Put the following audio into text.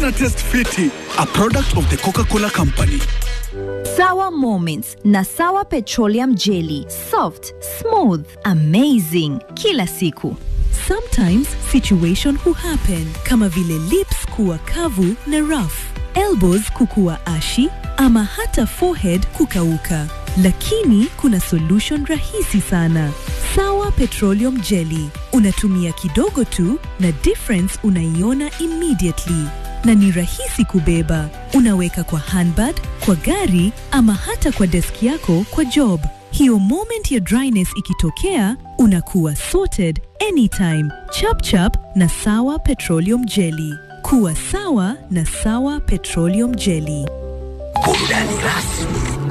ina test fiti. A product of the Coca-Cola Company. Sawa Moments na Sawa Petroleum Jelly. Soft, smooth, amazing kila siku. Sometimes situation huhappen kama vile lips kuwa kavu na rough, elbows kukuwa ashi ama hata forehead kukauka. Lakini kuna solution rahisi sana. Sawa Petroleum Jelly. Unatumia kidogo tu na difference unaiona immediately. Na ni rahisi kubeba. Unaweka kwa handbag, kwa gari ama hata kwa desk yako kwa job. Hiyo moment ya dryness ikitokea, unakuwa sorted anytime. Chap chap na Sawa Petroleum Jelly. Kuwa sawa na Sawa Petroleum Jelly. Burudani rasmi